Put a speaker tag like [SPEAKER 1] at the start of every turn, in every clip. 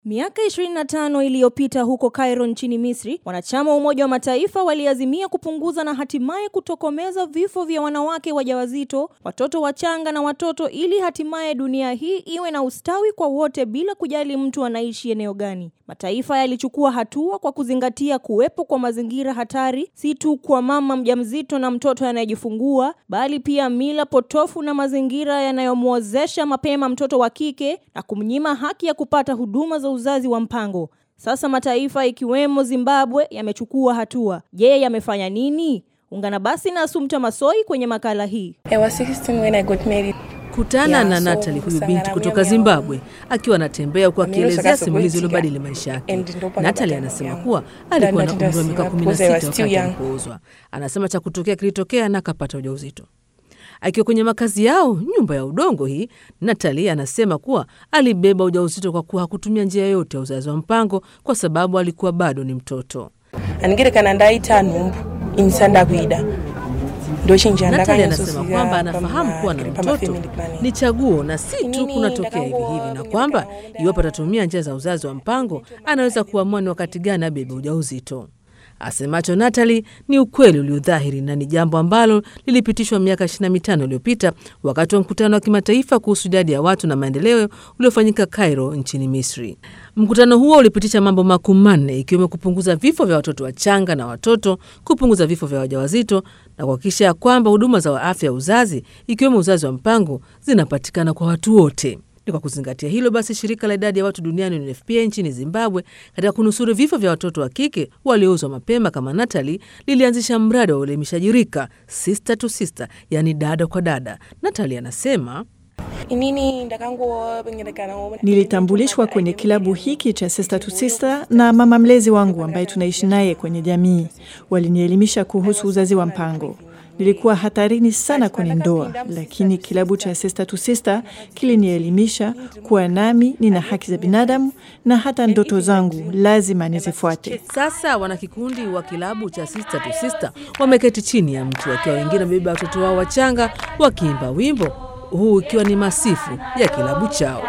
[SPEAKER 1] Miaka 25 iliyopita huko Cairo nchini Misri, wanachama wa Umoja wa Mataifa waliazimia kupunguza na hatimaye kutokomeza vifo vya wanawake wajawazito, watoto wachanga na watoto ili hatimaye dunia hii iwe na ustawi kwa wote bila kujali mtu anaishi eneo gani. Mataifa yalichukua hatua kwa kuzingatia kuwepo kwa mazingira hatari, si tu kwa mama mjamzito na mtoto anayejifungua, bali pia mila potofu na mazingira yanayomwozesha mapema mtoto wa kike na kumnyima haki ya kupata huduma za uzazi wa mpango. Sasa mataifa ikiwemo Zimbabwe yamechukua hatua. Je, yamefanya nini? Ungana basi na Asumta Masoi kwenye makala hii.
[SPEAKER 2] I was 16 when I got married.
[SPEAKER 3] Kutana
[SPEAKER 2] Yeah,
[SPEAKER 3] na
[SPEAKER 2] so
[SPEAKER 3] Natalie, huyu
[SPEAKER 2] kusangana
[SPEAKER 3] binti kutoka
[SPEAKER 2] mimi au-
[SPEAKER 3] Zimbabwe, akiwa anatembea huku
[SPEAKER 2] Amiro
[SPEAKER 3] akielezea
[SPEAKER 2] sakaso
[SPEAKER 3] simulizi
[SPEAKER 2] kuitika.
[SPEAKER 3] iliyobadili maisha yake.
[SPEAKER 2] And ndo paka
[SPEAKER 3] Natalie
[SPEAKER 2] batano
[SPEAKER 3] anasema
[SPEAKER 2] yangu.
[SPEAKER 3] kuwa alikuwa na
[SPEAKER 2] Ndanda
[SPEAKER 3] umri wa miaka
[SPEAKER 2] ndasima,
[SPEAKER 3] kumi na
[SPEAKER 2] because I was
[SPEAKER 3] sita
[SPEAKER 2] still
[SPEAKER 3] wakati
[SPEAKER 2] young.
[SPEAKER 3] alipoozwa. Anasema cha kutokea kilitokea na akapata ujauzito. Akiwa kwenye makazi yao, nyumba ya udongo hii, Natalie anasema kuwa alibeba ujauzito kwa kuwa hakutumia njia yoyote ya uzazi wa mpango kwa sababu alikuwa bado ni mtoto.
[SPEAKER 2] andigerekana ndaita nhumbu insanda kuida ndochinja
[SPEAKER 3] Natalie anasema kwamba anafahamu kuwa na mtoto ni chaguo na si tu
[SPEAKER 2] Inini
[SPEAKER 3] kunatokea hivi
[SPEAKER 2] ndakango-
[SPEAKER 3] hivi, na kwamba iwapo atatumia njia za uzazi wa mpango anaweza kuamua ni wakati gani abebe ujauzito. Asemacho Natalie ni ukweli uliodhahiri na ni jambo ambalo lilipitishwa miaka 25 iliyopita wakati wa mkutano wa kimataifa kuhusu idadi ya watu na maendeleo uliofanyika Cairo nchini Misri. Mkutano huo ulipitisha mambo makuu manne ikiwemo kupunguza vifo vya watoto wachanga na watoto, kupunguza vifo vya wajawazito na kuhakikisha ya kwamba huduma za afya ya uzazi ikiwemo uzazi wa mpango zinapatikana kwa watu wote. Ni kwa kuzingatia hilo basi, shirika la idadi ya watu duniani UNFPA nchini Zimbabwe, katika kunusuru vifo vya watoto wa kike waliouzwa mapema kama Natalie, lilianzisha mradi wa uelimishaji rika sister to sister, yaani dada kwa dada. Natalie anasema
[SPEAKER 2] inini ndakangopengerekana
[SPEAKER 4] Nilitambulishwa kwenye kilabu hiki cha Sister to Sister na mama mlezi wangu ambaye tunaishi naye kwenye jamii. Walinielimisha kuhusu uzazi wa mpango. Nilikuwa hatarini sana kwenye ndoa, lakini kilabu cha Sister to Sister kilinielimisha kuwa nami nina haki za binadamu na hata ndoto zangu lazima nizifuate.
[SPEAKER 3] Sasa wanakikundi wa kilabu cha Sister to Sister wameketi chini ya mti wakiwa wengine wamebeba watoto wao wachanga wakiimba wimbo huu ikiwa ni masifu ya kilabu chao.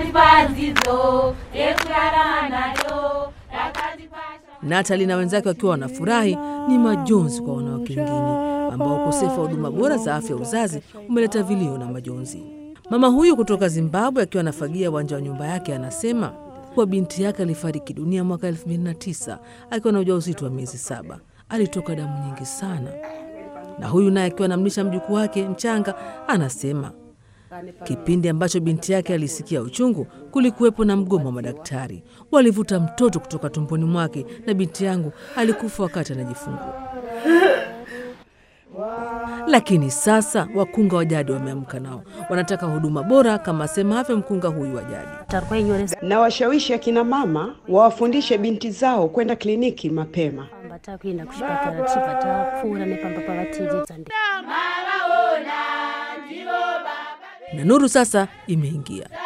[SPEAKER 3] Natali na wenzake wakiwa wanafurahi, ni majonzi kwa wanawake wengine ambao ukosefu wa huduma bora za afya ya uzazi umeleta vilio na majonzi. Mama huyu kutoka Zimbabwe akiwa anafagia uwanja wa nyumba yake anasema kuwa binti yake alifariki dunia mwaka 2009 akiwa na ujauzito wa miezi saba. Alitoka damu nyingi sana, na huyu naye akiwa anamlisha mjukuu wake mchanga anasema Kipindi ambacho binti yake alisikia uchungu, kulikuwepo na mgomo wa madaktari. Walivuta mtoto kutoka tumboni mwake na binti yangu alikufa wakati anajifungua. Lakini sasa wakunga wa jadi wameamka, nao wanataka huduma bora, kama asemavyo mkunga huyu wa jadi.
[SPEAKER 5] na washawishi akina mama wawafundishe binti zao kwenda kliniki mapema.
[SPEAKER 6] batakwenda kuchipatara chipata pfuura nepamba pavatidzidza
[SPEAKER 3] Na nuru sasa imeingia.